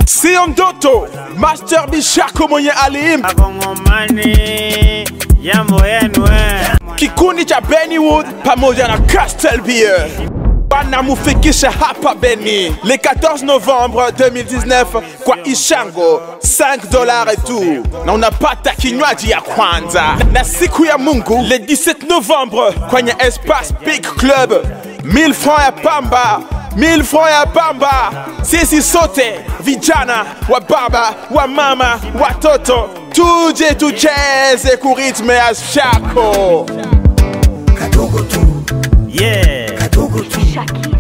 sio ndoto. Master Bishako mwenye aliimba Wakongomani, jambo yenu eh. kikundi cha Bennywood pamoja na Castle Beer wanamufikisha hapa Beni le 14 novembre 2019 kwa Ishango 5 dollars et tout, na unapata kinywaji ya kwanza. Na siku ya Mungu le 17 novembre kwenye Espace Big Club 1000 francs ya pamba 1000 francs ya pamba. Sisi sote vijana wa baba wa mama watoto tuje tucheze kuritme ya shako kadogo tu Yeah. kadogo tu Shaki.